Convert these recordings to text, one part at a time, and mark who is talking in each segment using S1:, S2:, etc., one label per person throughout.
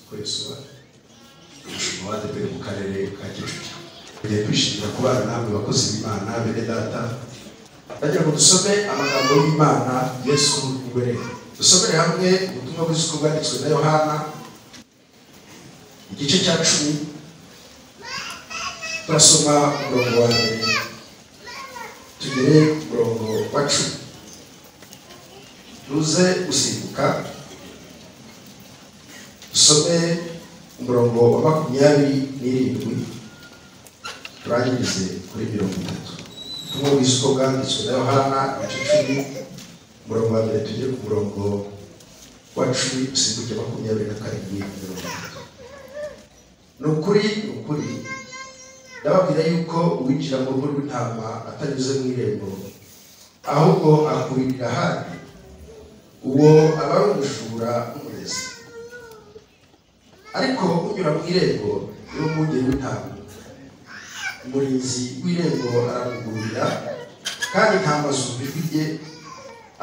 S1: kwesura umuhate pe mu karere ka kicukiro tugiye kwishimira kuba namwe bakozi b'imana bene data ndagira ngo dusome amagambo y'imana yesu imbere dusomere hamwe ubutumwa bw'isuku bwanditswe na yohana igice cya cumi turasoma umurongo wa mbere tugere ku murongo wa cumi tuze gusimbuka dusome umurongo wa makumyabiri n'irindwi turangirize kuri mirongo itatu ubutumwa bw'isuko bwanditswe na yohana agace cumi umurongo wa mbere tugere ku murongo wa cumi usimbuke makumyabiri na karindwi mirongo itatu ni ukuri ni ukuri ndababwira yuko uwinjira mu rugo rw'intama atanyuze mu irembo ahubwo akuririra ahandi uwo aba ari umujura n'umurezi ariko unyura mu irembo ni umwungeri w'intama umurinzi w'irembo aramugurira kandi intama zumva ijwi rye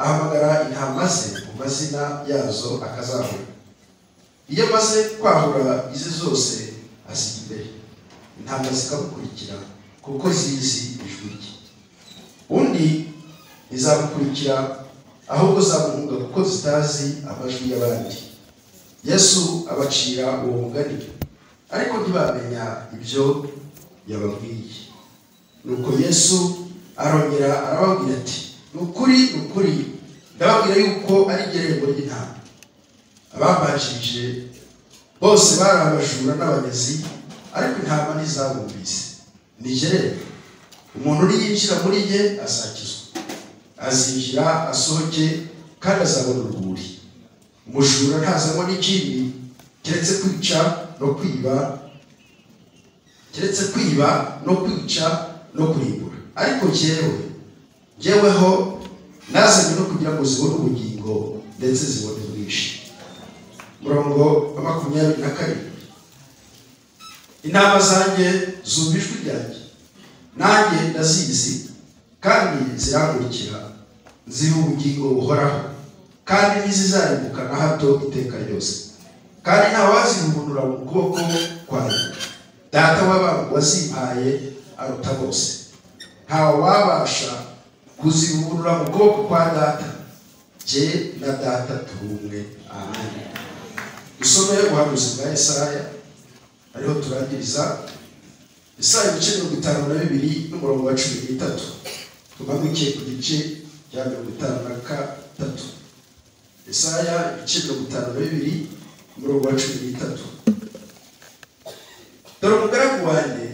S1: ahamagara intama ze mu mazina yazo akazahura iyo amaze kwahura izi zose asiga imbere intama zikamukurikira kuko zizi ijwi rye undi ntizamukurikira ahubwo zamuhunga kuko zitazi amajwi y'abandi yesu abacira uwo mugani ariko ntibamenya ibyo yababwiye nuko yesu arongera arababwira ati ni ukuri ni ukuri ndababwira yuko ari irembo ry'intama ababajije bose bari abajura n'abanezi ariko intama ntizabumvise ntigerere umuntu uri yinjira muri ye asakizwa azinjira asohoke kandi azabona urwuri umujura ntazanywa n'ikindi keretse kwica no kwiba keretse kwiba no kwica no kurimbura ariko jyewe jyeweho nazanye no kugira ngo zibone ubugingo ndetse zibone ubwinshi umurongo wa makumyabiri na karindwi intama zanjye zumva ijwi ryanjye nanjye ndazizi kandi zirankurikira ziha ubugingo buhoraho kandi ntizizarimbuka na hato iteka ryose kandi ntawazihundura mu kuboko kwayo data w'abantu wazimpaye aruta bose ntawe wabasha kuzihundura mu kuboko kwa data jye na data turi umwe amen dusome ubuhanuzi bwa Yesaya ariho turangiriza Yesaya ibice mirongo itanu na bibiri n'umurongo wa cumi n'itatu tumanuke ku gice cya mirongo itanu na gatatu Yesaya ibice mirongo itanu na bibiri umurongo wa cumi n'itatu dore umugaragu wanjye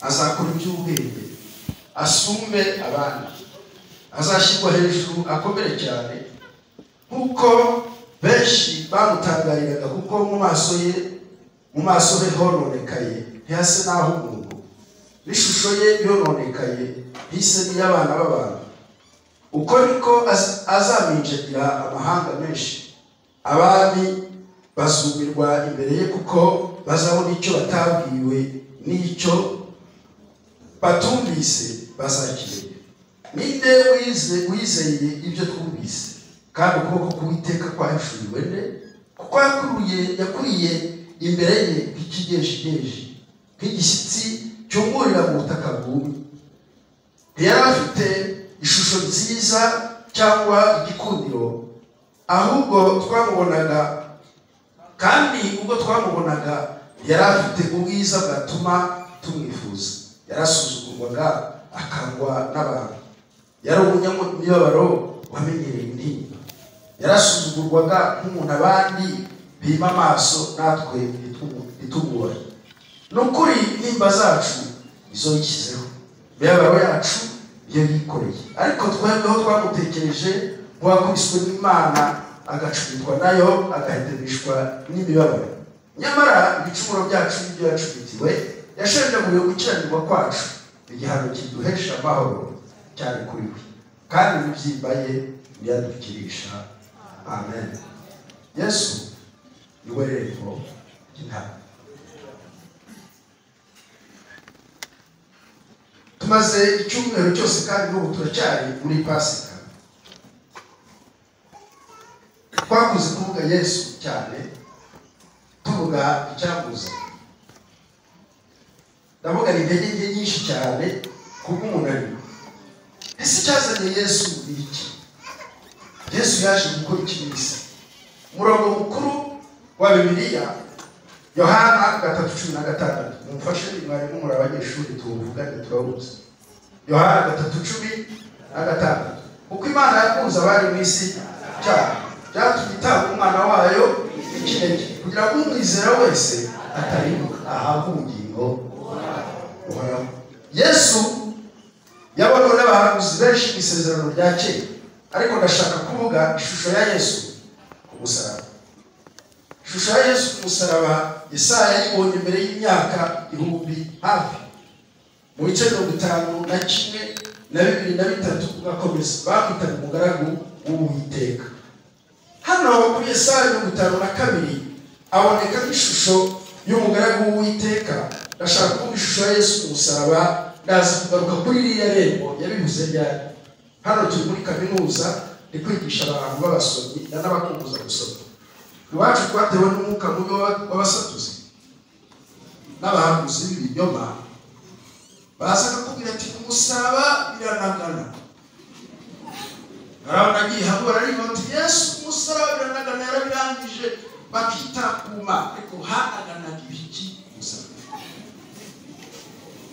S1: azakora iby'ubwenge asume abandi azashyirwa hejuru akomere cyane nk'uko benshi bamutangariraga kuko mu maso ye mu maso he hononekaye ntihase n'aho umuntu n'ishusho ye yononekaye ntihise n'iy'abana b'abantu uko niko azaminjagira amahanga menshi abami bazumirwa imbere ye kuko bazabona icyo batabwiwe n'icyo batumvise bazakireba ninde wizeye ibyo twumvise kandi ukuboko k'uwiteka kwahishuriwe nde kuko yakuruye yakuriye imbere ye nk'ikigejegeje nk'igishyitsi cyungurira mu butaka bwumye ntiyari afite ishusho nziza cyangwa igikundiro ahubwo twamubonaga kandi ubwo twamubonaga yari afite ubwiza bwatuma tumwifuza yarasuzugurwaga akangwa n'abantu yari umunyamibabaro wamenyereye indirimbo yarasuzugurwaga nk'umuntu abandi bima amaso natwe ntitugore ni ukuri nimba zacu izo yishyizeho imibabaro yacu iyo yikoreye ariko twebweho twamutekereje nk'uwakubiswe n'imana agacubitwa nayo agahetemishwa n'imibabaro nyamara ibicumuro byacu n'ibyo yacubitiwe yashenjaguye gukiranirwa kwacu igihano kiduhesha amahoro cyane kuri we kandi n'ibyimba ye ntiyadukirisha amen yesu niwe rembo ry'intama tumaze icyumweru cyose kandi n'ubu turacyari muri pasika twakuze kuvuga yesu cyane ndavuga icyakuza ndavuga ni intege nke nyinshi cyane kuko umuntu arimo ese icyazanye yesu ni iki yesu yaje gukora ikibisi umurongo mukuru wa bibiliya yohana gatatu cumi na gatandatu mumfashe mwarimu muri abanyeshuri tuwuvugane turabuze yohana gatatu cumi na gatandatu kuko imana yakunze abari mu isi cyane byatumye itanga umwana wayo w'ikinege kugira ngo umwizera wese ataribuka ahabwe ubugingo buhoraho yesu yabonewe n'abahanuzi benshi mu isezerano rya kera ariko ndashaka kuvuga ishusho ya yesu ku musaraba ishusho ya yesu ku musaraba yesaya yayibonye mbere y'imyaka ibihumbi hafi mu bice mirongo itanu na kimwe na bibiri na bitatu ugakomeza bamwitaga umugaragu w'uwiteka hano kuri yesaya mirongo itanu na kabiri aboneka nk'ishusho y'umugaragu w'uwiteka ndashaka kuvuga ishusho ya yesu ku musaraba ndaza kugaruka kuri iriya rembo yabivuze ryari hano turi muri kaminuza ni kwigisha abantu b'abasomyi n'abakunguza gusoma iwacu twatewe n'umwuka mubi w'abasatuzi n'abahanuzi b'ibinyoma baza bakubwira ati ku musaraba biranagana hari abanagiye hamwe bararirimba bati yesu ku musaraba biranagana yarabirangije bakita kuma ariko hanaganaga ibiki umusaraba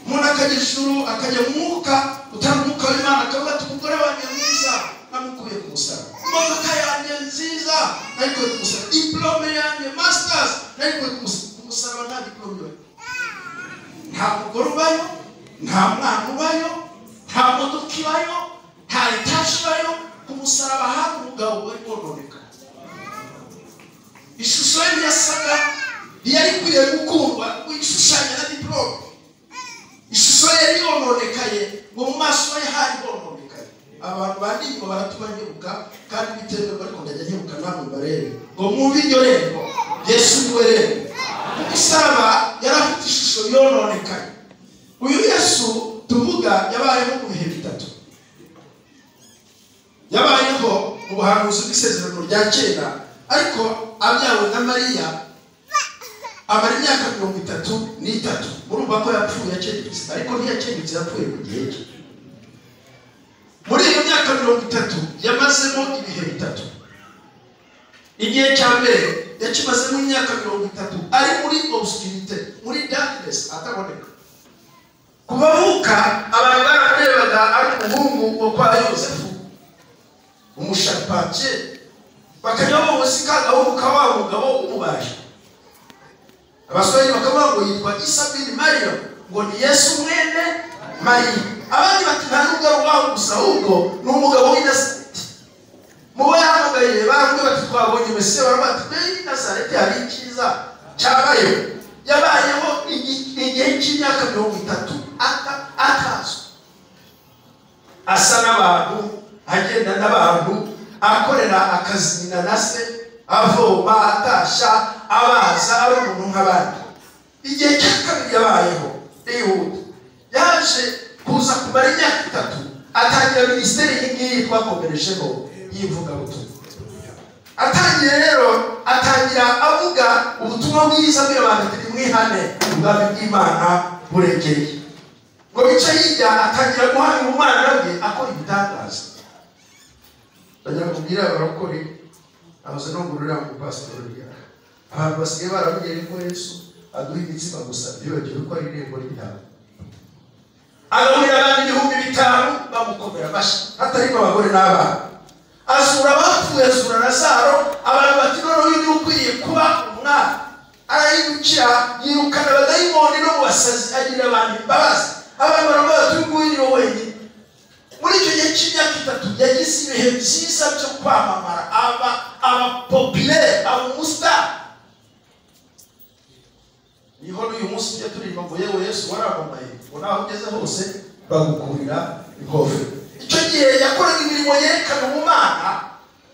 S1: umuntu akajya ijuru akajya mu mwuka utanga umwuka w'imana akavuga ati umugore wanjye mwiza namukuye ku musaraba imodoka yanjye nziza nayikuye ku musaraba diplome yanjye masters nayikuye ku musa- ku musaraba nta diplome ibayo nta mugore ubayo nta mwana ubayo nta modoka ibayo nta etaje ibayo ku musaraba hari umugabo wari wononeka ishusho ye ntiyasaga ntiyari ikwiriye gukundwa kuyishushanya na diplome ishusho ye yari yononekaye ngo mu maso ye hari hononekaye abantu bandimba baratuba nkebuka kandi bitemewe ariko ndajya nkebuka namwe barebe ngo mwumve iryo rembo yesu niwe rembo umusaraba yari afite ishusho yononekaye uyu yesu tuvuga yabayeho mu bihe bitatu yabayeho mu buhanuzi bw'isezerano rya kera ariko abyawe na mariya amara imyaka mirongo itatu n'itatu urumva ko yapfuye akengurutse ariko ntiyakengurutse yapfuye ku gihe cye muri iyo myaka mirongo itatu yamazemo ibihe bitatu igihe cya mbere yakimazemo imyaka mirongo itatu ari muri obscurite muri darkness ataboneka ku bavuka abantu baramurebaga ari umuhungu wo kwa yosefu umushapake bakajya bamuzi ka gahungu ka wa mugabo umubaje abasore bakavuga ngo yitwa isabini mariya ngo ni yesu mwene mariya abandi bati nta n'ubwo ari uwawe gusa ahubwo ni umugabo w'inazareti mu bo yahamugariye baramwe bati twabonye mesiya baravuga bati mbere y'inazareti hari icyiza cyabayeho yabayeho igi- igihe cy'imyaka mirongo itatu ata- atazwi asa n'abantu agenda n'abantu akorera akazi nyina na se avoma atasha abaza ari umuntu nk'abandi igihe cya kabiri yabayeho yihuta yaje kuza kumara imyaka itatu atangira minisiteri iyi ngiyi twakomerejeho y'ivugabutumwa atangira rero atangira avuga ubutumwa bwiza bw'abantu turi mwihane ubwami bw'imana buregereye ngo bice hirya atangira guhamya umwana bwe akora ibitangaza ndagira ngo mbwire abarakore abaza no ngurira mu pasitori ryaka abantu basigaye barabugere ko yesu aduha imitsima gusa ntibagiwe ko ari irembo ry'itanga agaburira abantu ibihumbi bitanu bamukomera amashyi hatarimo abagore n'abana azura abapfuye azura nazaro abantu bati noneho uyu niwe ukwiriye kuba umwami arahindukira yirukana abadayimoni no mu basazi agira abantu imbabazi abantu baravuga bati uyu nguyu niwe wenyine muri icyo gihe cy'imyaka itatu yagize ibihe byiza byo kwamamara aba abapopilere abamusitari niho n'uyu munsi tujya turirimba ngo yewe yesu waramamaye ngo naho ugeze hose bagukurira ikofe icyo gihe yakoraga imirimo yerekana umumana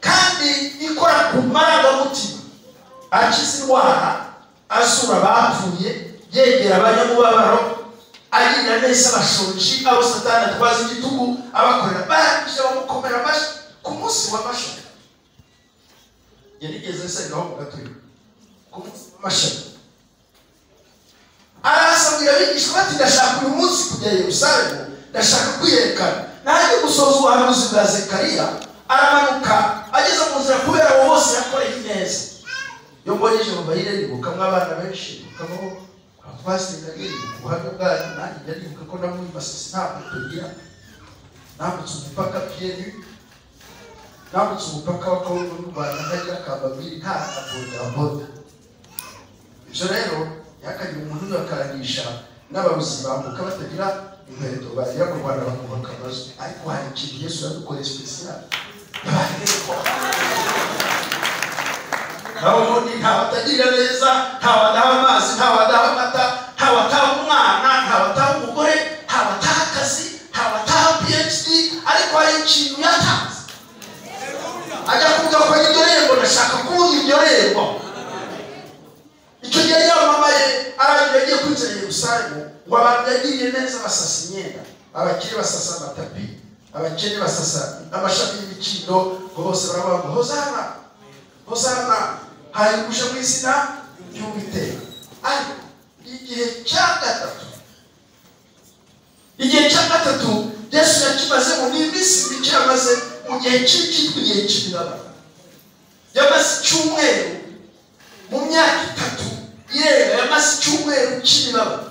S1: kandi ikora ku marangamutima akiza indwara asura abapfuye yegera abanyamubabaro agirira neza abashonji abo satani atwaza igitugu abakorera barangije bamukomera amashyi ku munsi w'amashyi yarigeze sengaho mu gatuyo amashami arasabira abigisha bati ndashaka uyu munsi kujya i yerusalemu ndashaka kwiyerekana najya gusoza ubuhanuzi bwa zekariya aramanuka ageze mu nzira kubera abo bose yakoreye neza iyo mbonye ijambo bahire ribuka abana benshi ribukamo abapasiteri ubuhamya bwanyu nanjye njya nibuka ko namwibasisi ntabwo tugira nambutse umupaka piyeri nambutse umupaka wa kongo n'u rwanda ntajya kababiri nta bodaboda ibyo rero ntihakagire umuntu ubakanisha n'ababuzi bambuka batagira inkweto bagera ku rwanda bakubaka amazu ariko hari ikintu yesu yadukoreye sipesiyali yabaye neza naho ubundi nta batagirira neza nta badaha amazi nta badaha amata nta bataha umwana nta bataha umugore nta bataha akazi nta bataha phd ariko hari ikintu yatanze ajya kuvuga ko indorerwa ndashaka kubona indorerwa icyo gihe yamamaye abantu yagiye kwinjira i yerusalemu ngo abantu yagiriye neza basasa imyenda abakire basasa amatapi abakene basasa amashami y'imikindo ngo bose baravuga ngo hozana hozana hari uje mu izina ry'uwiteka ariko igihe cya gatatu igihe cya gatatu yesu yakimaze mu n'iminsi mike yamaze mu gihe cy'ikitwa igihe cy'imibabaro yamaze icyumweru mu myaka itatu yewe yamaze icyumweru cy'imibabaro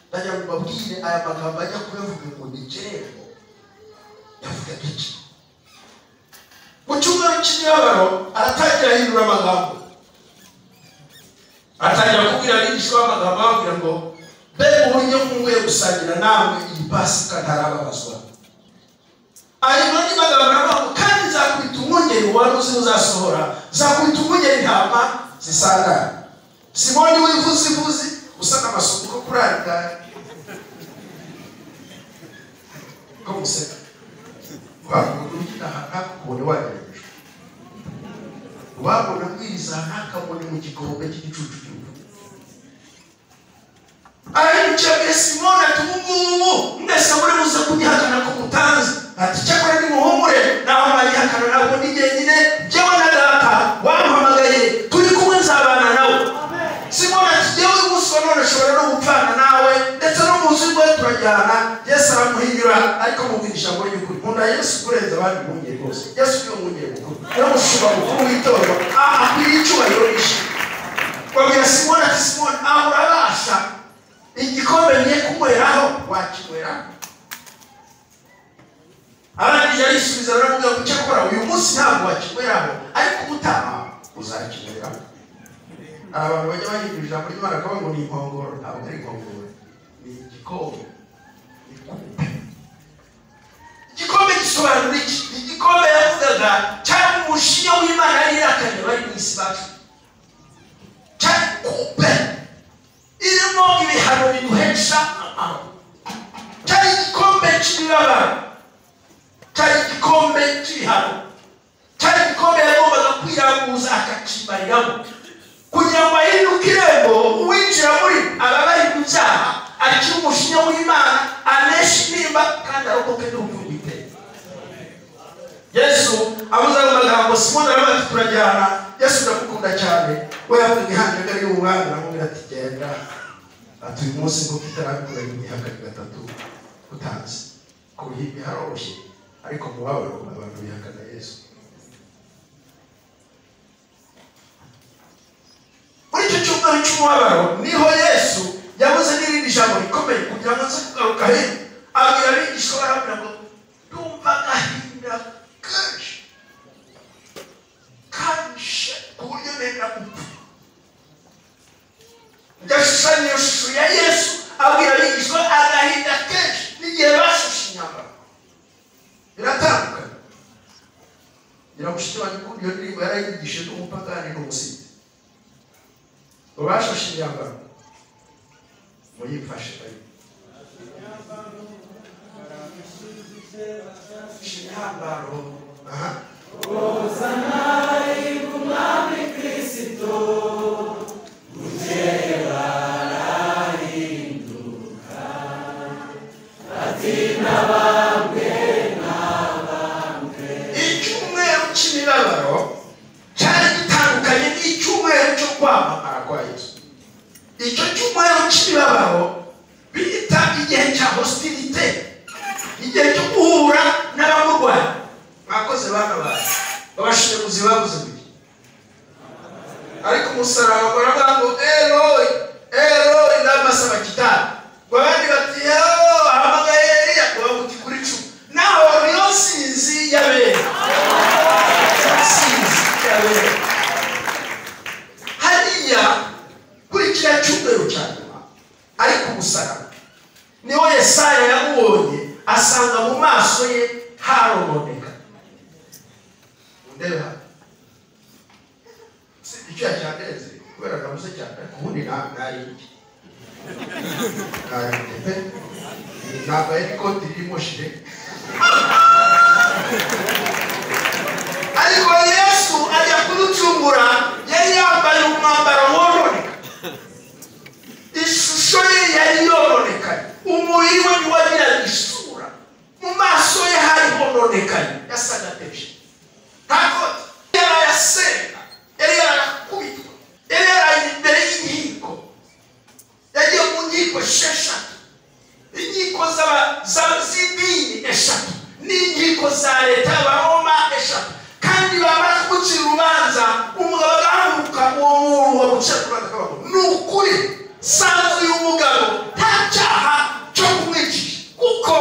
S1: ndajya mu mabwire aya magambo ajya kuyavuga ngo ni gererwa yavuga iki mu cyumweru cy'imibabaro aratangira ahindura amagambo atangira kubwira abigishwa amagambo ababwira ngo mbega uburyo nkumbuye gusangira namwe iyi pasika ntarababazwa ahindura andi magambo aravuga ngo kandi nzakubita umwungeri wari uzi uzasohora nzakubita umwungeri intama zisangana simoni w'ivuzivuzi usa n'amasuku ko kuri aya ngaya ko museka wabona ugitaha ntakubone wanyereje wabona bwiza ntakabone mu gikombe cy'igicucu cy'umuntu arayica bwe simoni ati ubu ngubu mwese muri buze kubihakana ko mutanzi ati cyakora nimuhumure nawe amayihakana ntabwo ni jyenyine jyewe na data wamuhamagaye turi kumwe nzabana nawe simoni ati jyewe umunsi wa none ashobora no gupfana nawe ndetse no munsi rwe turajyana yesu aramuhinyura ariko mubwira ijambo ry'ukuri nkunda yesu kurenza abandi mwungeri bose yesu niwe mwungeri mukuru niwe mushumba mukuru w'itorero aha akwiriye icyubahiro n'ishimwe babwira simoni ati simoni aha urabasha igikombe ngiye kunyweraho wakinyweraho arangije arisubiza baramubwira ngo cyakora uyu munsi ntabwo wakinyweraho ariko ubutaha uzakinyweraho hari abantu bajya bahindura ijambo ry'imana akavuga ngo ni inkongoro ntabwo ari inkongoro ni igikombe ni kupe igikombe gisobanura iki ni igikombe yavugaga cyangwa umushinga w'imana yari irakanye bari mu isi bacu cyangwa kupe irimo ibihano biduhesha amahoro cyari igikombe cy'imibabaro cyari igikombe cy'ibihano cyari igikombe yagombaga kwiranguza akakimariramo kugira ngo ahinduke irembo uwinjira muri aba bari mu cyaha akiri umushinya w'imana anesha intimba kandi arokoke n'ubuvugi iteka yesu abuze ayo magambo simoni aravuga ati turajyana yesu ndamukunda cyane we yavuga ihanjaga ry'umwami aramubwira ati genda ati uyu munsi ngo kitarabikora imihaka gatatu utanze ku ruhimbi haroroshye ariko mu babaro abantu bihakana yesu muri icyo cyumweru cy'umubabaro niho yesu yabuze n'irindi jambo rikomeye kugira ngo aze kugaruka hino abwira abigishwa barabwira ngo ndumva agahinda kenshi kanshi ku buryo nenda gupfa yashushanyije ishusho ya yesu abwira abigishwa agahinda kenshi n'igihe bashushe inyama biratandukanye ngira mushiki wanjye ukumva iyo ndirimbo yarayigishije n'umupagani n'umusizi ubashashe imyambaro muyifashe bari imyambaro aha icyumweru cy'imibabaro cyari gitandukanye n'icyumweru
S2: kwa yesu
S1: icyo cyumweru cy'ibibabaho biyita igihe cya hositirite igihe cyo guhura n'abamurwanya mwakoze bana banyu babashimuzi babuze ibiri ariko umusaraba baravuga ngo eroyi eroyi n'amasaba gitari ngo abandi bati eroyi ahamagaye eriya ngo bamuti kuri cumi naho niyo sinzi y'abera sinzi y'abera hariya kuri kiriya cyumweru cya nyuma ariko umusaraba niho yesaya yamubonye asanga mu maso ye harononeka undebe hano si icyuya cyandenze kubera nabuze cyane ariko ubundi nta ntari iki ntari pe nambaye n'ikoti ririmo jire ariko yesu ajya kuducungura yari yambaye umwambaro wononeka ishusho ye yari yononekaye umubiri we ntiwagiraga isura mu maso ye hari hononekaye yasaga peje ntabwo yari ayasenga yari yarakubitwa yari yaraye imbere y'inkiko yagiye mu nkiko esheshatu inkiko z'aba- za- z'idini eshatu n'inkiko za leta y'abaroma eshatu kandi bamara gucira urubanza umugabo agahaguruka uwo muntu wagucira urubanza akavuga ngo ni ukuri sanzu y'umugabo nta cyaha cyo kumwicisha kuko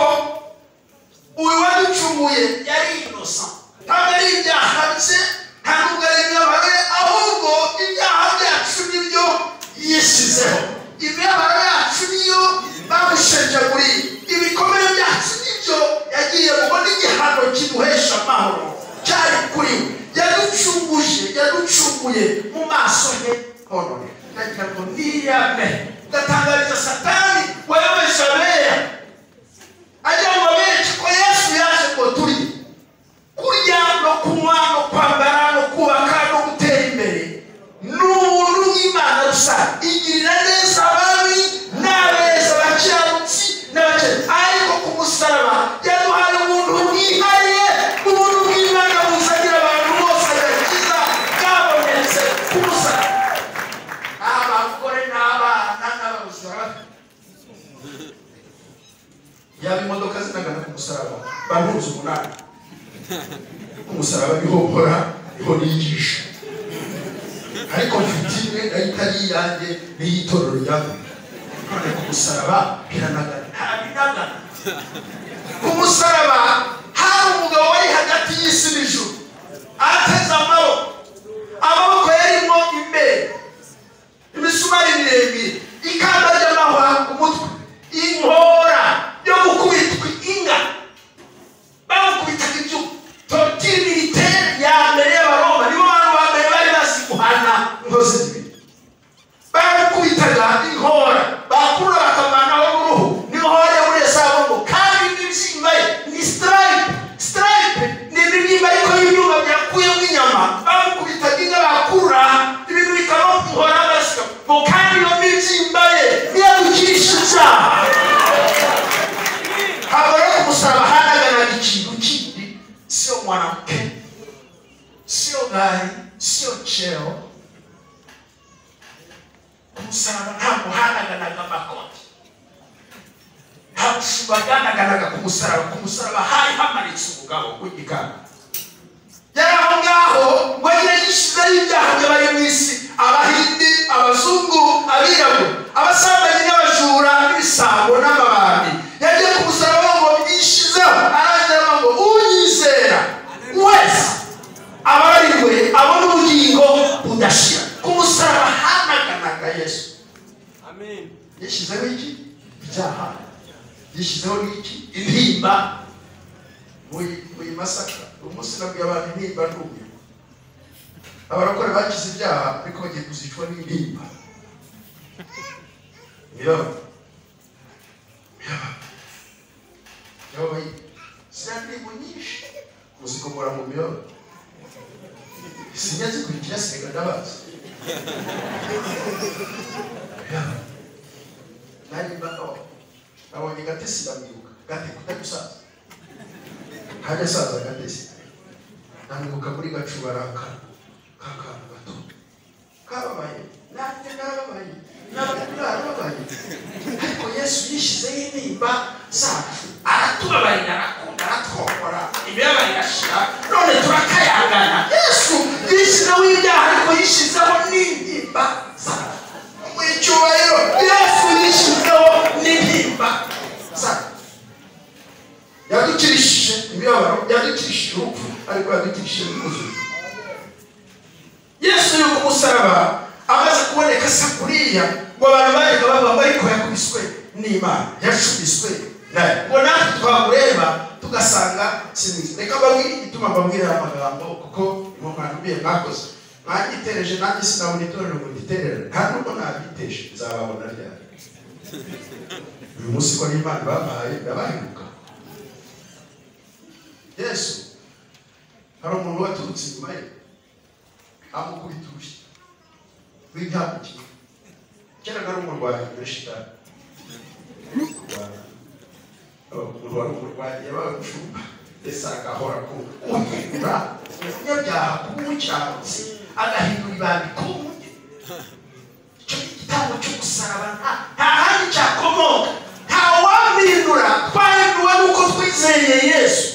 S1: uyu waducunguye yari inosa ntabwo ari ibyaha bye nta nubwo ari imibabaro ye ahubwo ibyaha byacu nibyo yishyizeho imibabaro yacu niyo bamushenjaguriye ibikomere byacu nibyo yagiye kubona igihano kiduhesha amahoro cyari kuri we yaducunguje yaducunguye mu maso he honore ndagira ngo niyame ndatangariza satani wayobeje abeya ajya mu benshi ko yesu yaje ngo turye kurya no kunywa no kwambara no kubaka no gutera imbere ni ubuntu bw'imana gusa igirira neza ababi n'abeza abakiranutsi n'abakene ariko ku musaraba yaduhaye ubuntu bwihariye ubuntu bw'imana buzagira abantu bose agakiza bwabonetse ku musaraba abagore n'abana n'ababuzi barabafite yaba imodoka zinagana ku musaraba baruhuza umunani ku musaraba niho nkora niho nigisha ariko mfite imwe nayo itari iyanjye n'iy'itorero ryanjye none ku musaraba biranagana ntabinagana ku musaraba hari umugabo wari hagati y'isi n'ijuru ateze amaboko amaboko yarimo imbere imisumari miremire ikamba ry'amahwa ku mutwe inkora yo gukubitwa inga bamukubitaga ibyuma torotire militaire ya mbere y'abaroma nibo bantu ba mbere bari bazi guhana inkozi zibiri baramukubitaga inkora bakura bakavanaho uruhu n'inkora yo muri esabongo kandi n'ibyimba ye ni sitarayipe sitarayipe ni ibibyimba ariko y'ibyuma byakuye mu inyama bamukubitaga inka bakura ibintu bikaba inkora basika ngo kandi iyo mibyimba ye niyadukisha icyaha habura kumusaba hanaganaga ikintu kindi sio mwanamke sio gari sio cheo kumusaraba ntabwo hanaganaga amakoti ntabwo ushobora kuganaganaga ku musaraba ku musaraba hari hamanitse umugabo w'igikara yari aho ngaho ngo agire yishyizeho ibyaha by'abari mu isi abahindi abazungu abirabura abasambanyi n'abajura n'ibisambo n'amabandi yagiye ku musaraba ngo yishyizeho arangira ngo unyizera wese abarariwe abona ubugingo budashira ku musaraba hanaganaga yesu
S3: Amen.
S1: yashyizeho iki ibyaha yashyizeho n'iki intimba muyi masaka umunsi nabwiye abantu intimba ntumirwa abarakora bakize ibyaha ariko bagiye kuzicwa n'intimba mibabaro mibabaro ziriya ndirimbo nyinshi muzikomora mu mibabaro sinjya zikurikira siga ndabazi mibabaro narimba none nabonye gatesi ndamwibuka gate kutagusaza ntajya asaza gatesi ndamwibuka muri gacu barakara kakantu gato kababaye nanjye narababaye nabagura arababaye ariko yesu yishyizeho intimba zacu aratubabarira arakunda aratwokora imibabaro irashira none turakayangana yesu yishyizeho ibyaha ariko yishyizeho n'intimba zacu mu icyubahiro yesu yishyizeho n'intimba zacu yadukirishije imibabaro yadukirishije urupfu ariko yadukirishije n'ubuzima yesu yubaka umusaraba amaze kuboneka sakuriya ngo abantu bajyaga bavuga ariko yakubiswe n'imana yacubiswe nayo ngo natwe twamureba tugasanga sinzi reka mbabwire igituma mbabwira aya magambo kuko inkoko nakubwiye mwakoze mwagitereje nanjye sinabona itorero ngo nditerere nta nubwo nabiteje nzababona ryari uyu munsi ko n'imana bampaye ndabaheruka yesu hari umuntu waturutse inyuma ye amukubita urushyi rw'intambukiye kera nari umurwayi muri shitani umuntu wari umurwayi yabaye umushumba yasaga ahora ku uhindura umunyabyaha kumucyamuzi agahindura ibanga kumuge icyo ni igitambo cyo gusaraba nta- nta handi cyakomoka nta wamwindura twahinduwe nuko twizeye yesu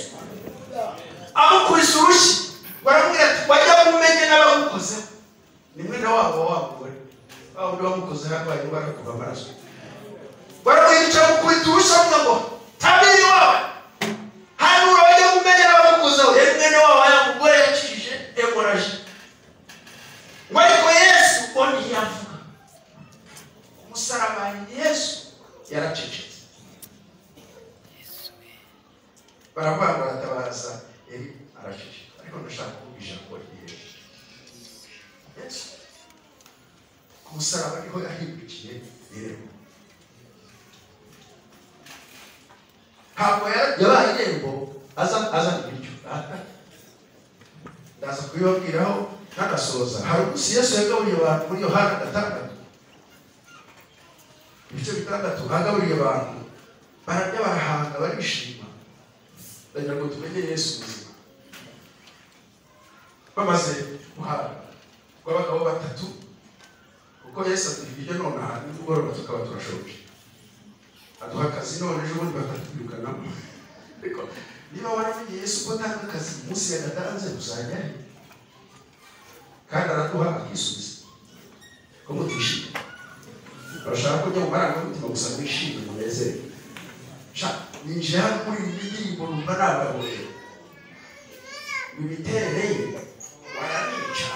S1: amukubise urushyi baramubwira ati wajya mumenye n'abamukozeho ni mwene wabo wamugore wa wundi wamukozeho arwaye indwara yo kuva amaraso baramwicara mukubita urushyi avuga ngo tabiri wawe hanyuma wajya mumenya n'abamukozeho yari mwene wabo wayamugore yakijije emoraje ngo ariko yesu ubwo ntiyavuga ku musaraba yesu yaracecetse baravuga ngo aratabaza yari aracecetse ariko ndashaka kuvuga ijambo ryiyesu yesu ku musaraba niho yahindukiye irembo ntabwo ya- yabaye irembo aza- azana ibiryo aha. ndaza kubibabwiraho nkanasoza hari umunsi yesu yagaburiye abantu muri yohana gatandatu ibice bitandatu agaburiye abantu bararya barahanga barishima ndagira ngo tumenye yesu ubuzima bamaze guhabwa ngo abagabo batatu kuko yesu atubwirije nonaha nimugoroba tukaba turashoje aduha akazi none ejo bundi bakatwirukanamo ariko niba waramenye yesu ko atanga akazi umunsi yagatanze uzajyayo kandi araduha akisubiza ko mutishimye urashaka ko ujya mu marangamutima gusa mwishimye munezere sha ninjiye hano muri iyi ndirimbo numva nagahuye imiterere ye baranica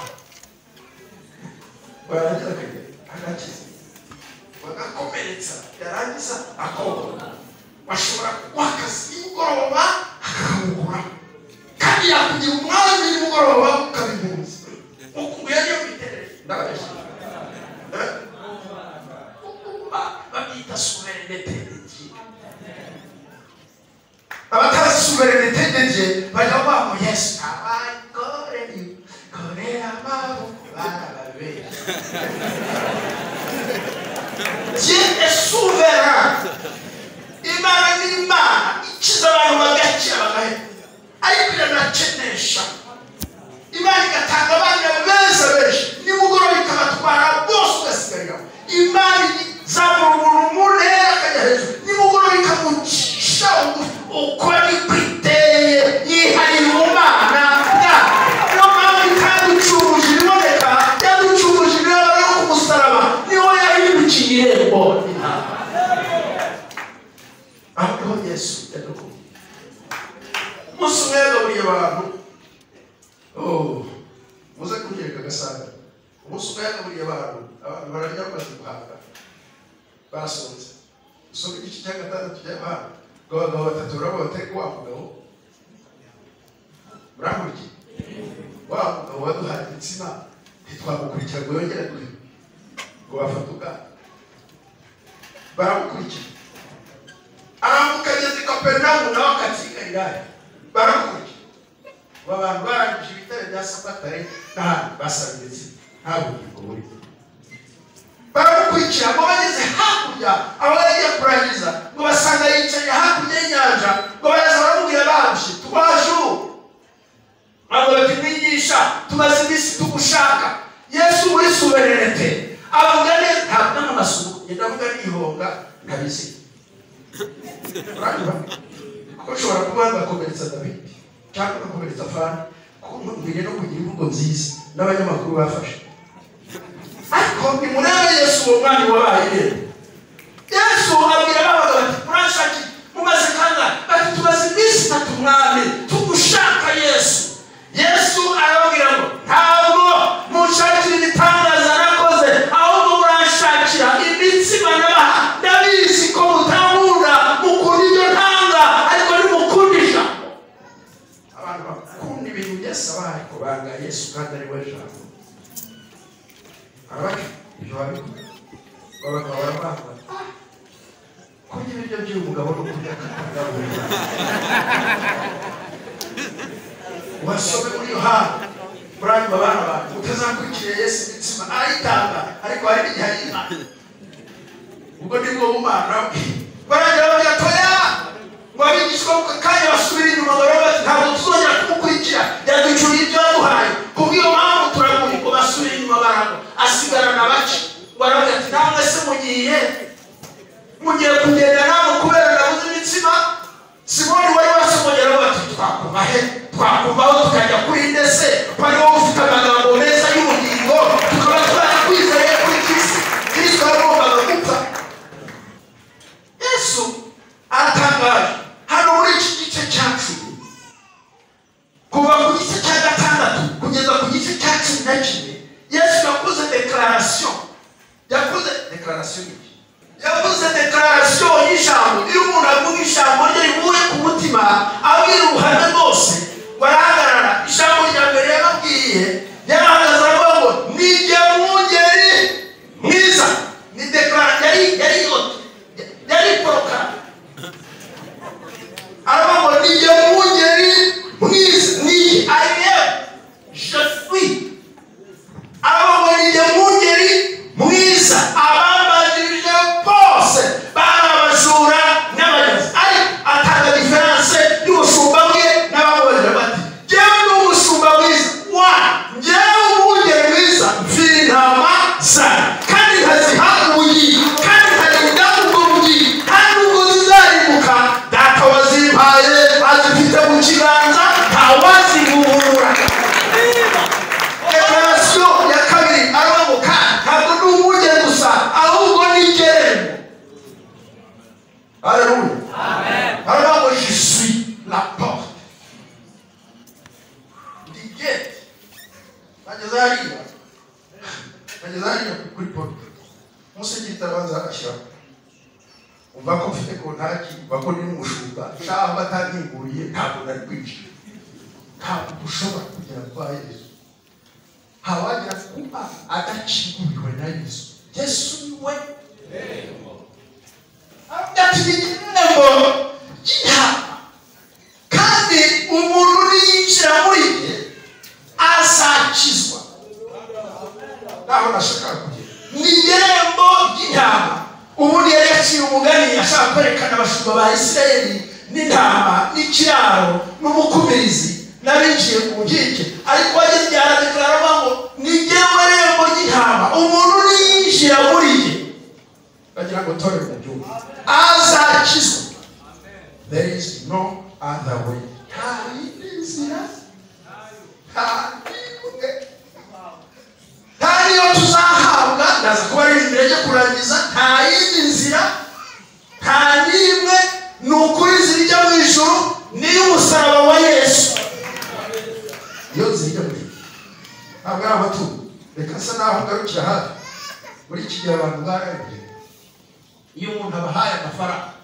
S1: baragira agakiza bagakomeretsa yarangiza akokora bashobora kuguha akazi nimugoroba akakuguraho kandi yakugira umwanya nimugoroba ukabimuza ukubuye niyo miterere ndabeshya Eh? Ba- babyita suverenete y'igihugu abatazi suverenite ndege bajya bavuga ngo yesu abagore korera amaboko barababera Dieu est souverain imana ni imana ikiza abantu bagakira bagahera ariko iranakenesha imana igatanga abana beza benshi nimugoroba ikabatwara bose ugasigariraho imana izamura umuntu mu ntera akajya hejuru nimugoroba ikamucisha bugufi uko niko iteye yihariye mu mana bwayo niyo mpamvu itaducuruje ibiboneka yaducuruje ibiraba yo ku musaraba niho yahindukiye irembo intama aho niho yesu yadukuye umunsi umwe yagaburiye abantu Oh, muze kunyereka agasaga umunsi umwe yagaburiye abantu abantu bararya bamaze guhaga barasonze usoma igice cya gatandatu cya yohana ngo abagabo batatu urabona batari wa mugabo murakurikiye wa mugabo waduhaye insina ntitwamukurikira ngo yongere kuri ngo bafate ubwato baramukurikira arambuka ageze i kaperinawumu nawe akatsigarirayo baramukurikira ubu abantu barangije ibitaro bya sabatare n'ahandi basaba ndetse nta bugingo burimo baramukurikira ngo bageze hakurya aho yagiye kurangiza ngo basanga yicaye hakurya y'inyanja ngo baraza baramubwira baje tubaje ubu ntabwo bakimwigisha tumaze iminsi tugushaka yesu muri suverenete avuga neza ntabwo n'amaraso ndavuga n'ihonga ntabizi uranyura kuko ushobora kuba wagakomeretsa davidi cyangwa ugakomeretsa fani kuko mbere no kugira imvugo nziza n'abanyamakuru bafashe ariko nimurebe yesu uwo mwanya wabaye rero yesu abwira ababaga bati murashaki mumaze kangahe bati tumaze iminsi itatu mwami tugushaka yesu yesu arababwira ngo ntabwo munshakira ibitangaza nakoze ahubwo muranshakira imitsima nabaha ndabizi ko mutankunda mukunda ibyo ntanga ariko ntimukundisha abantu bakunda ibintu yesu abaha ariko banga yesu kandi ari we jambo abari ibyo babikunda babaga barabanga kurya ibiryo by'uyu mugabo no kurya akatagaburira wasome muri yohana muranyuma abana bantu mutazakurikira yesu imitsima arayitanga ariko hari n'igihe ayiha ubwo ni bwo bumana bwe baragira bagatoya ngo abigishwa mu kanya basubira inyuma baraba bati ntabwo tuzongera kumukurikira yaducuriye ibyo yaduhaye kubw'iyo mpamvu turaguye ngo basubire inyuma baraba asigarana bake baravuga ati namwe se mugiye mugiye kugenda namwe kubera ndabuze imitsima simoni wari wasomogera bati twakuva he twakuvaho tukajya kuri ndetse bari wowe ufite amagambo meza y'ubugingo tukaba twarakwizeye kuri kirisi kirisi yaragombaga gupfa yesu aratangaje hano muri iki gice cya cumi kuva ku gice cya gatandatu kugeza ku gice cya cumi na kimwe yesu yakoze dekararasiyo yakoze dekararasiyo y'iki yavuze dekararasiyo y'ijambo iyo umuntu avuga ijambo rye rivuye ku mutima abwira ubuhamya bwose barahagarara ijambo rya mbere yababwiye yarahagaze aravuga ngo nijye mwungeri mwiza ni dekara yari yari yari porokara aravuga ngo nijye mwungeri mwiza ni i am je suis ababonye mungeri mwiza abambajirije bose bari abajura n'abayobozi ariko atanga diferanse y'ubushumba bwe n'abamubonera bati njyewe ni umushumba mwiza wa njyewe umungeri mwiza mfiri intama zana kandi nkaziha ubuyi kandi nkarinda ubwo buyi kandi ubwo zizarimbuka data wazimpaye azifite mu kiganza ntawazivubura dekararasiyo ya kabiri arababuka ntabwo ni umurye gusa ahubwo ni igererwa aleluya aravuga ngo je suis la porte ndi gate bageze hariya bageze hariya kuri porte umusigiti arabanza agashyiraho umva ko mfite kontaki umva ko ndi n'umushumba cyangwa batantiguye ntabwo nari kwinjira ntabwo ushobora kugera kwa yesu hawajya kuba adacikuriwe na yesu yesu niwe adatibigirira ngo yihaba kandi umuntu niyinjira muri ye azakizwa naho nashaka kugera ni irembo ry'intama ubundi yari yaciye umugani ashaka kwerekana abashumba ba isirayeli n'intama n'ikiraro n'umukubirizi n'abinjiye mu nkike ariko wageze igihe aradekararamo ngo ni jyewe rembo ry'intama umuntu niyinjira muri ye bagira ngo tore mu gihugu azakizwa there is no other way nta yindi nzira nta yindi nta niyo tuzahabwa ndaza kuba ari imbere ryo kurangiza nta yindi nzira nta n'imwe ni ukuri zijya mu ijuru n'iy'umusaraba wa yesu iyo zijya mu ijuru ntabwo ari amaturo reka asa naho ngarukira hafi muri iki gihe abantu bararibye iyo umuntu abahaye amafaranga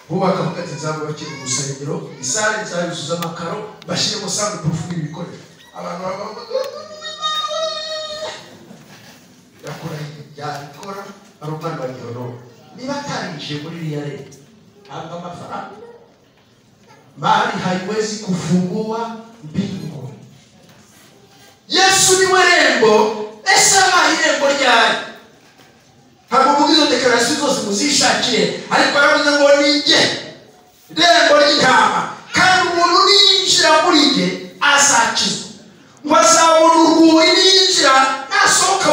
S1: bubaka ati nzabubakira urusengero isare nzayuzuza amakaro bashyiremo sanduku n'ibikoresho abantu bavuga yakora yakora ari umwana wa gihororo niba atarinjiye muri iriya leta ntabwo amafaranga mali haiwezi kufungua mbingu yesu niwe rembo ese abaha irembo ryari ntabwo muri izo dekarasiyo zose muzishakire ariko aravuze ngo nijye rembo ry'intama kandi umuntu niyinjira muri jye azakizwa ngo azabona urwuri niyinjira nasohoka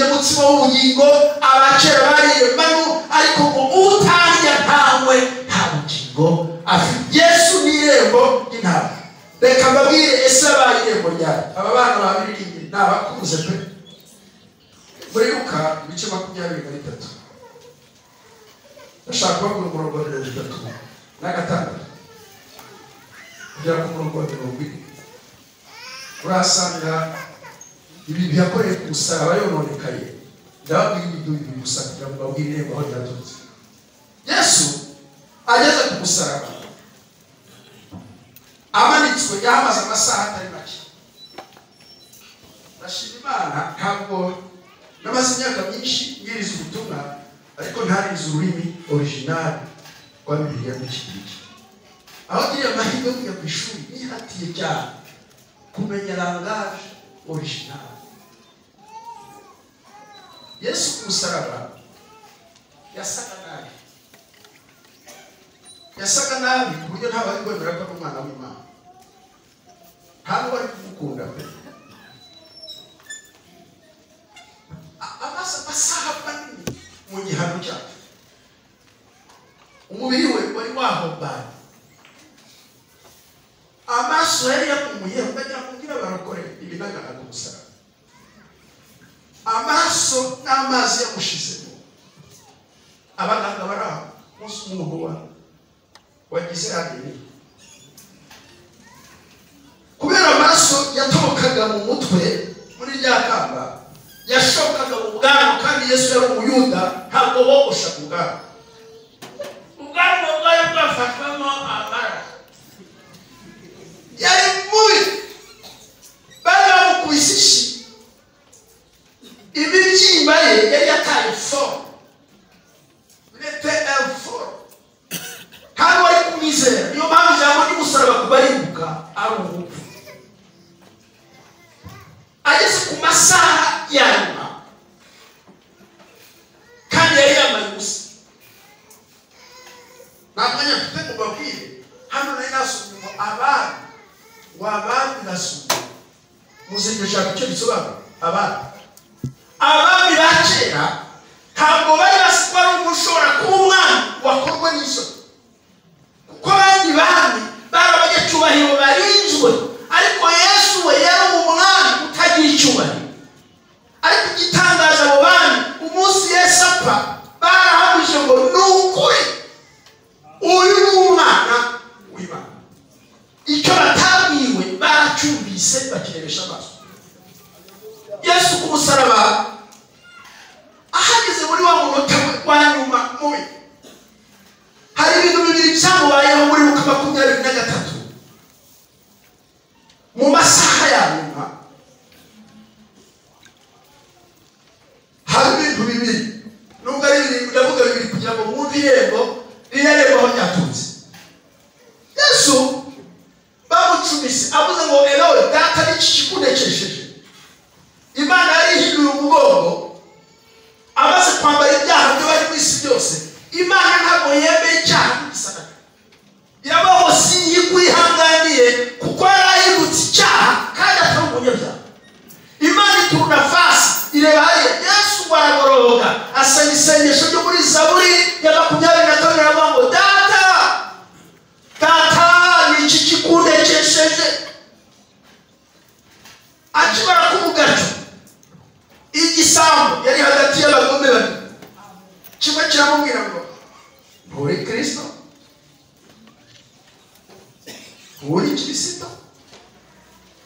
S1: umutsima w'ubugingo abakera bariye manu ariko ngo utarya ntawe nta bugingo afite yesu ni irembo ry'intama reka mbabwire ese abaye irembo ryari aba bana babiririmbye ni abakuze pe muri luka ibice makumyabiri na bitatu ndashaka kubabwira umurongo wa mirongo itatu n'agatandatu kugera ku murongo wa mirongo ine urahasanga ibi biyakoreye ku musaraba yononekaye ndababwira ibintu bibiri gusa kugira ngo babwire irembo aho ryaturutse yesu ageze ku musaraba amanitswe yahamaze amasaha atari make ndashima imana ntabwo namaze imyaka myinshi nyiriza ubutumwa ariko ntarize ururimi orijinali rwa bibiliya n'iki ngiki aho ngiriye amahirwe yo kujya ku ishuri nihatiye cyane kumenya langaje orijinali yesu ku musaraba yasaga nabi yasaga nabi ku buryo ntabwo ari kwemera ko ari umwana w'imana ntabwo ari kumukunda pe A- amaze amasaha manini mu gihano cyacu umubiri we wari wahombanye amaso yari yakumuye ukagira ngo ubwire barokore ibinagana ku musaraba amaso n'amazi yamushizemo abaganga bari aho umunsi umuntu wa wagize abiri kubera amaraso yatobokaga mu mutwe muri rya kamba yashokaga mu bwanwa kandi yesu yari umuyuda ntabwo bogoshaga ubwanwa ubwanwa bwari bwafashwemo amara yari mubi bari bamukubise ishi imibyimba ye yari yataye fomu mete fomu ntabwo bari kumwizera niyo mpamvu ijambo ry'umusaraba kubaribuka ari ubupfu ageze ku masaha ya nyuma kandi yari yambaye ubusa nta mwanya mfite ngo babwire hano nari nasomye ngo abandi wabandi nasomye muzi iryo jambo icyo risobanura abandi abami ba kera ntabwo bari basi ko ari umushobora kuba umwami wakorwa n'isoni kuko abandi bami bari abanyacyubahiro barinzwe ariko yesu we yari umwami utagira icyubahiro ariko igitangaje abo bami umunsi yesu apfa barahamije ngo ni ukuri uyu ni umwana w'imana icyo batabwiwe baracyumvise bakirebesha amaso yesu ku musaraba ahageze muri wa munota we wa nyuma mubi hari ibintu bibiri byamubayeho muri luka makumyabiri na gatatu mu masaha ya nyuma hari ibintu bibiri nubwo ari bibiri ndavuga bibiri kugira ngo mwumve irembo ririya rembo aho ryaturutse yesu bamucumise avuze ngo erowe data n'iki kikunekesheje imana yarihinduye umugongo amaze kwambara ibyaha byo bari ku isi byose imana ntabwo yemeye icyaha n'igisagara yabahosinye kwihanganiye kuko yarahindutse icyaha kandi atari umunyabyaha imana ituruna fasi ireba hariya yesu baragororoka asaba isengesho ryo muri zaburi ya makumyabiri na kabiri aravuga ngo data data ni iki kikundekesheje akimara kumugaca igisambu yari hagati y'abagome babiri kimwe kiramubwira ngo nturi kirisito nturi kirisito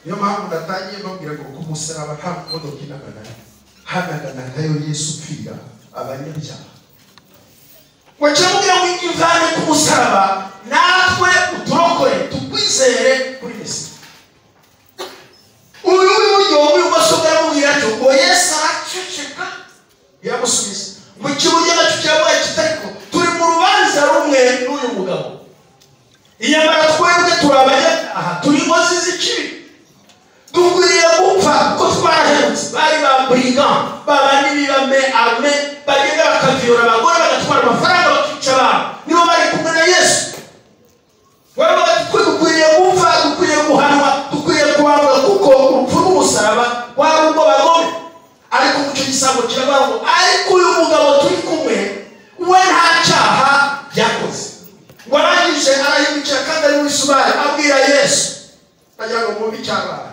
S1: niyo mpamvu natangiye mbabwira ngo ku musaraba nta modoka inagana hanaganagayo yesu upfira abanyabyaha ngo kiramubwira ngo imvane ku musaraba natwe uturokore tukwizere kuri mesiya uyu w'iburyo w'ibumoso bwaramubwira ati ngo yesu araceceka biramusubiza mu kibuye nacyo kiramuha kitariko turi mu rubanza rumwe n'uyu mugabo iyamara twebwe turi abanyabyaha turi inkozi z'ikibi dukwiriye gupfa kuko twarahemutse bari ba burigant babandi bibame ame bagenda bakaviyora abagore bagatwara amafaranga bakica abantu nibo bari kumwe na yesu baba twe dukwiriye gupfa dukwiriye guhanwa dukwiriye kubambwa kuko urupfu rw'umusaraba wari urwo bagome ariko umuco icyo gisambo kiravuga ngo ariko uyu mugabo turi kumwe we nta cyaha yakoze ngo arangije arahindukira kandi ari muri subari abwira yesu agira ngo mwumve icyabaye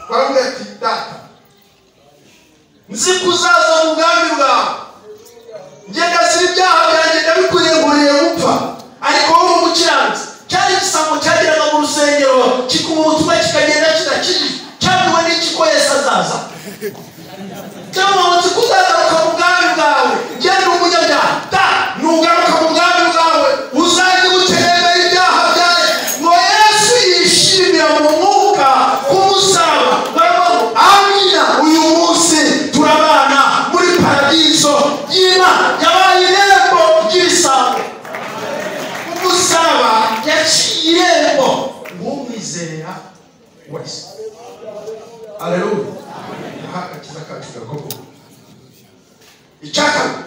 S1: baramubwira ati data nzi ko uzaza mu bwami bwawe ngenda ziri ibyaha byanjye ndabikurenguriye gupfa ariko wowe umukiranutsi cyari igisambo cyageraga mu rusengero kikuma umutima kikagenda kidakijijwe cyabwiwe n'iki ko yesu azaza cyamamaza ko uzagaruka mu bwami bwawe genda umunyabyaha da nugaruka mu bwami bwawe uzajye ubukererera ibyaha byawe ngo yesu yishimira mu mwuka k'umusaraba baravuga ngo amina uyu munsi turabana muri paradiso y'imana yabaye irembo ry'ibisambo umusaraba yaciye irembo nk'umwizera wese aleluya aha agakiza kacu gakomeye icyakabiri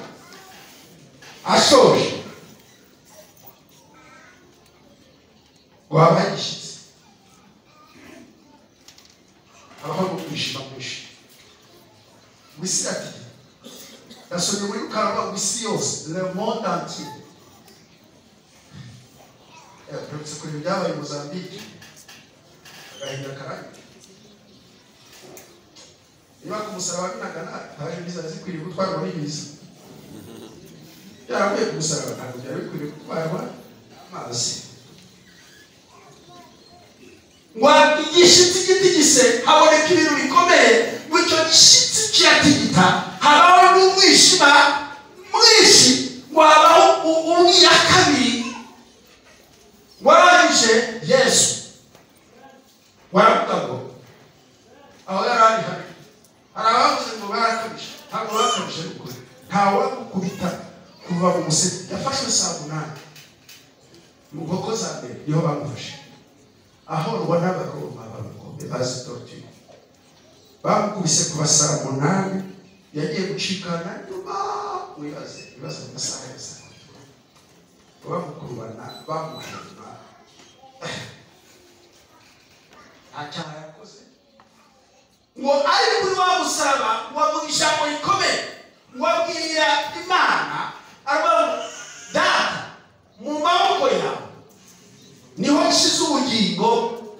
S1: ashoje wabaye igishyitsi habaho no kwishima kwinshi wisi ati nasomye muri rukarama wisi yose le monde entier Eh, turetse kureba ibyabaye i mozambique agahinda karahita niba ku musaraba binagana ntabwo biza zikwiriye gutwarwa n'ibiza byaravuye ku musaraba ntabwo byari bikwiriye gutwarwa amazi ngo igishyitsi gitigise haboneka ibintu bikomeye ngo icyo gishyitsi kiyatigita habaho n'umwijima mwinshi ngo habaho u- umwiya kabiri warangije yesu waravuga ngo aho yari ari habi hari abavuze ngo barakabije ntabwo barakabije ni ukuri ntawe gukubita kuva mu museke yafashwe saa munani mu nkoko za mbere niho bamufashe ahorwa n'abaroma b'abakombe bazi torture bamukubise kuva saa munani yagiye gucikana nyuma wibaze ibibazo mu masaha ya saa sita bamukurubana bamuhema nta cyaha yakoze ngo ari kuri wa musaraba wavuga ijambo rikomeye wabwira imana aravuga ngo data mu maboko yawe niho nshyize ubugingo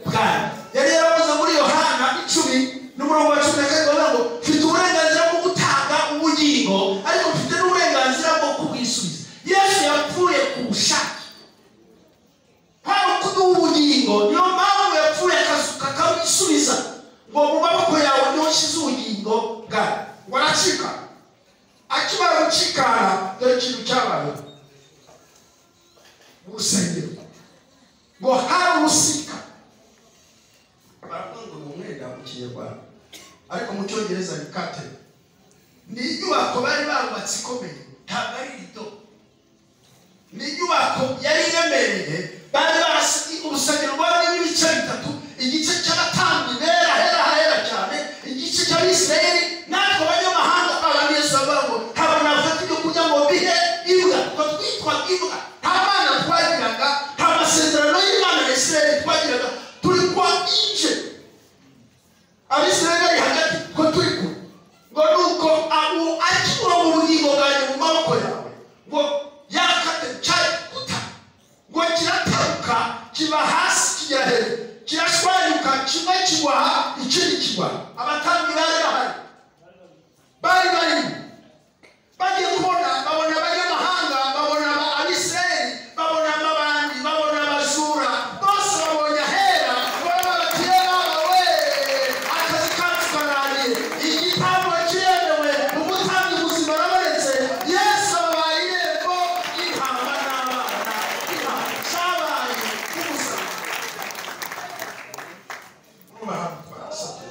S1: bwanjye yari yaravuze muri yohana icumi n'umurongo wa cumi na karindwi avuga ngo mfite uburenganzira bwo gutanga ubugingo ariko mfite n'uburenganzira bwo kubwisubiza yesu yapfuye ku bushake hari ukuduha ubugingo niyo mpamvu yapfuye akazuka akabisubiza ngo mu maboko yawe niho nshyize ubugingo bwawe ngo aracika akimara gucikana dore ikintu cyabayeho mu rusengero ngo hari urusika baravuga ngo ni umwenda mu kinyarwanda ariko mu cyongereza ni kate ni inyubako bari barubatse ikomeye ntabwo ari rido ni inyubako yari iremereye bari barasi urusengero rwari rurimo ibice bitatu igice cy'abatambyi bera hera hera cyane igice cy'abisirayeli natwe abanyamahanga abantu yesu bavuga ngo haba nafata ibyo kurya ngo bihe imbwa ngo twitwaga imbwa nta mana twagiraga nta masezerano y'imana ya isirayeli twagiraga turi kwa inje abisirayeli bari hagati ko turi kumwe ngo nuko abo akibura mu bugingo bwanjye mu maboko yawe ngo yakate cyakuta ngo kirataruka kiba hasi kigera hejuru kirashwanyuka kimwe kigwaha ikindi kigwaha abatambyi bari bahari bari barimo bagiye kubona babona abanyamahanga babona aba abisirayeli babona amabandi babona abajura bose babonye ahera baba bati "Yewe, akazi kacu karangiye igitambo kiremewe umutambyi muzima arabonetse yesu ababaye irembo intama n'abana intama cyabaye nk'umusaraba n'abantu barasatuye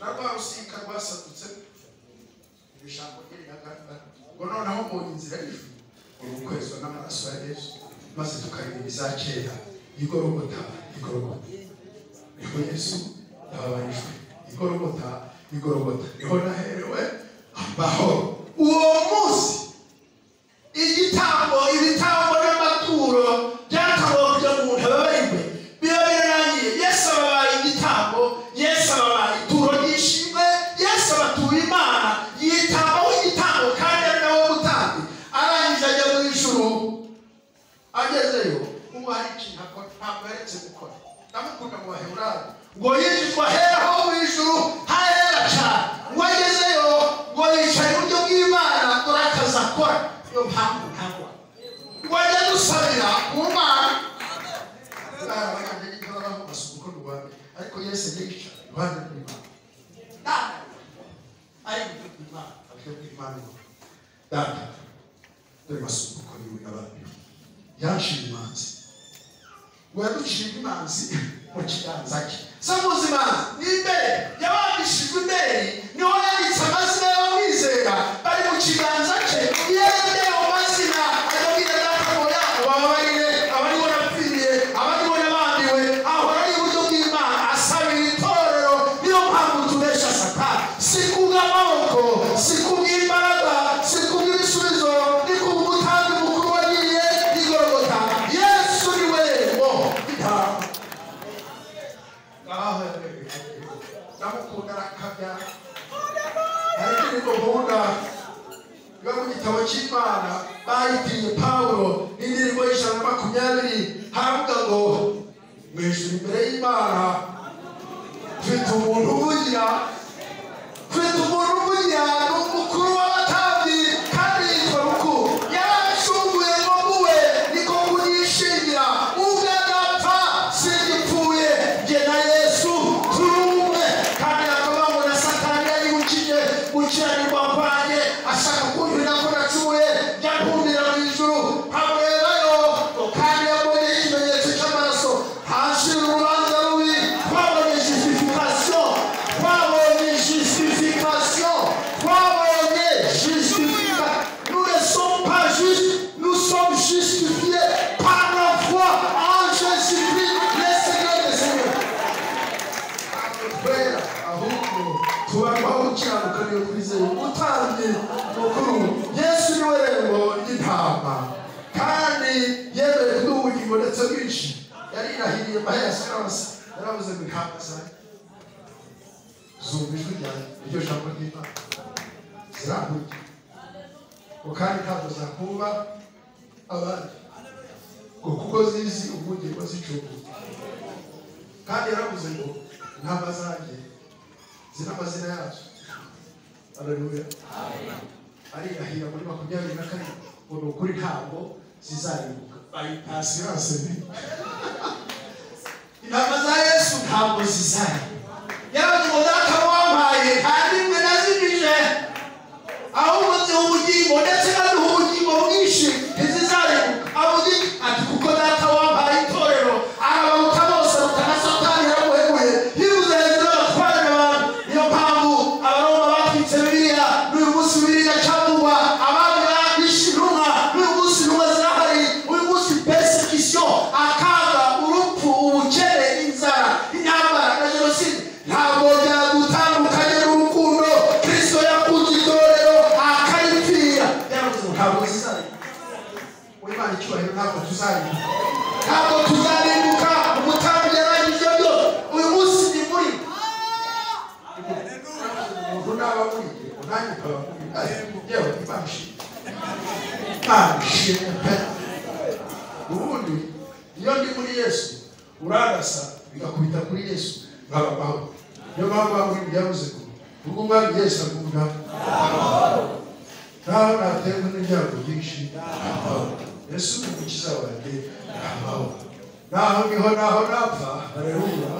S1: na rwa rusika rwasatutse iri jambo riraganda ngo noneho mu nzira y'ijuru urukwezwa n'amaraso ya yesu maze tukareba ibiza kera igorogota igorogota niho yesu yababarijwe igorogota igorogota niho naherewe amahoro uwo munsi igitambo ibitambo n'amaturo byatangwa kugira ngo umuntu ababarirwe biba birarangiye yesu ababaye igitambo yesu ababaye ituro ryishimwe yesu abatuye arakora niyo mpamvu ntagwa wajya dusabira mu mana
S4: Bwana bakanda nibyo baba basuka uko rwanda ariko yesu yica rwanda rw'imana
S1: data ari gutuka imana
S4: ariko rw'imana data dore basuka uko niwe abandi yanshiye imanzi
S1: waducira imanzi mu kiganza cye so muzimanzi ni imbere yabandishijwe imbere niho yanditse amazina y'abamwizera bari mu kiganza cye yende ayo mazina ayabwira data ngo yabo bababarire abariho napfiriye abariho nabambiwe ahora ari iburyo bw'imana asabira itorero niyo mpamvu tubesha satani si kubw'amaboko si kubw'imbaraga si kubw'ibisubizo ni kubw'umutambi mukuru wagiye igorogota yesu ni we woho
S4: ngaho ndamukunda arakabya hari indi gahunda yo mu gitabo cy'imana bayitiye pawulo n'indirimbo y'ijana na makumyabiri haravuga ngo mu ijuru imbere y'imana mfite umuntu uvugira
S1: mfite umuntu umugira ni umukuru w'abatambyi kandi yitwa rukuru yaracunguye ngo muwe niko kunishingira ubwo adapfa singipfuye jye na yesu turi umwe kandi akaba ngo na satani yari ukiye gukiranirwa kwanjye ashaka kumvira ko nacuye jya kumvira mu ijuru hamwerayo kandi yabonye ikimenyetso cy'amaraso hashira urubanza rubi twabonye justification twabonye justification twabonye justification nous ne sommes pas justes nous sommes justifiés par la foi en Jésus-Christ le Seigneur des Seigneurs
S4: kubera ahubwo tubaho gukiranuka niyo twizeye umutambyi mukuru yesu ni we rembo ry'intama kandi yemewe kuduha ubugingo ndetse bwinshi yarirahiriye mahesi yose yaravuze ngo intama zanjye zumva ijwi ryanjye iryo jambo ry'imana zirankurye ngo kandi ntabwo zakumva abandi ngo kuko zizi ubugingo zicunguye kandi yaravuze ngo intama zanjye ziri amazina yazo aleluya ariyahira muri makumyabiri na kane ngo ni ukuri ntabwo zizaribuka bayipasi yose ni
S1: intama za yesu ntabwo zizana yaravuze ngo data wampaye nta n'imwe nazimije ahubwo ziha ubugingo ndetse naduha ubugingo bwinshi ntizizarebuka avuga ati kuko data wampaye itorero arabaruta bose ruta na satani yaramuhemuye yibuze hejuru y'abatware abantu niyo mpamvu abaroma batwitse biriya n'uyu munsi biriya cyangwa abandi barabishe intumwa n'uyu munsi intumwa zirahari uyu munsi persecution akaga urupfu ubukene inzara intambara na jenoside ntabwo byagutandukanye n'urukundo kristo yakunze itorero akaripfira yaravuze ngo ntabwo zizareba
S4: w'imana icyubahiro ntabwo tuzaribuka
S1: ntabwo tuzarimbuka umutambyi yarangije byo uyu munsi ni muri
S4: umuntu naba muriye ngo nanjye ukaba muri ariko yewe imana ishimwe imana ishimwe pe ubundi iyo ndi muri yesu urarasa bigakubita kuri yesu nkaba amahoro niyo mpamvu aho uri byavuze ngo ubwo umwami yesu agunda naho naterwa n'ibyago byinshi amahoro yesu ni umukiza wanjye amahoro naho niho naho napfa aleluya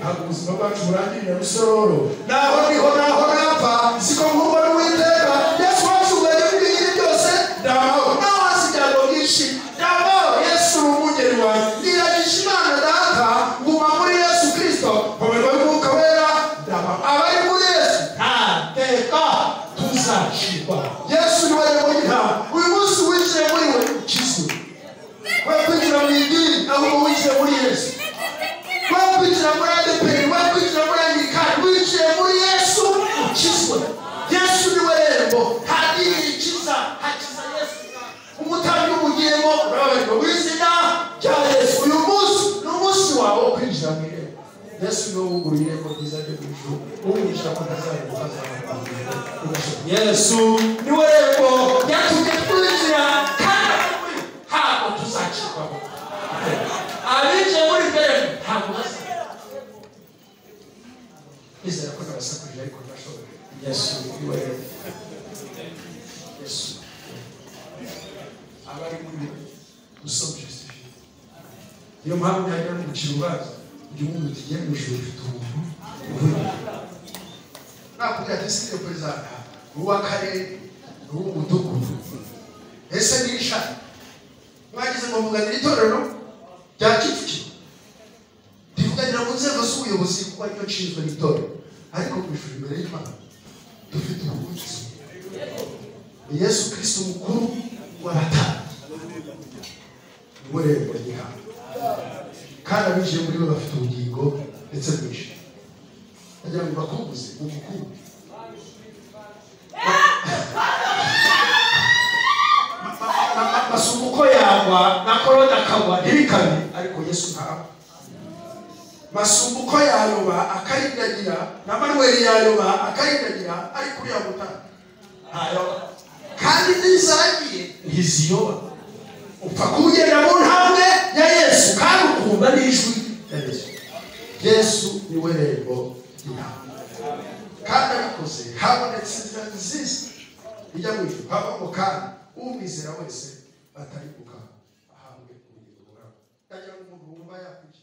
S4: ntabwo ubuzima bwacu burangirira rusororo
S1: naho niho naho napfa siko nkubwo n'uwiteka yesu wacungaye ibintu byose ndaho naho hasi ibyago byinshi ndaho yesu ni umugeni wawe niragije imana data guma muri yesu kristo babarwa n'umwuka wera ndaho abari muri yesu nta teka tuzacirwa yesu ni we rero y'intama uyu munsi winjiye muri we ukizwe we kwinjira mu idini ahubwo winjiye muri yesu we kwinjira muri adeperi we kwinjira muri anglikani winjiye muri yesu ukizwe yesu ni we rembo nta dini rikiza hakiza yesu umutambyi w'ubugingo urababarirwa w'izina rya yesu uyu munsi ni umunsi wawe wo kwinjira mu irembo
S4: yesu niwe wugura irembo ryiza ryo mu ijuru uwinjira ko ntazarembo hazarambuye ugashoboye
S1: yesu ni we rembo yatumye twinjira kandi ari muri we. ntabwo tuzacirwamo abinjiye muri iryo rembo ntabwo bazajya
S4: nizera ko nabasakurije ariko ndashoboye
S1: yesu
S4: yesu niwe yesu
S1: abari muri gusoma jisitifiye niyo mpamvu ntajya mukira urubanza ugira umuntu tugiye mu ijoro ufite umuntu uvuye nakubwira ati sike perezida uw'akarere uw'umudugudu ese ni ishati mwagize ngo muvuganire itorero rya kicukiro rivuganira mu nzego z'ubuyobozi kuko aricyo nshinzwe n'itorero ariko ku ishuri imbere y'imana dufite ubuvuzi ni yesu kirisito mukuru w'abatambyi niwe rero ry'ihangu kandi abinjiye muri bo bafite ubugingo ndetse bwinshi agira ngo bakubuze mugukunde basuma uko yagwa na korode akagwa ntibikabe ariko yesu ntabwo basuma uko yayoba akarindagira na manuweli yayoba akarindagira ariko uriya mutara ntayoba kandi n'izagiye ntiziyoba upfa kugenda mu ntambwe ya yesu kandi ukumva n'ijwi ya yesu yesu ni we rembo ry'intambwe kandi abikoze habonetse inzira nziza ijya mu ijuru havamo kandi umwizera wese batari kuka ahabwe ubugingo bwawe ndagira ngo umuntu wumva yakwishyura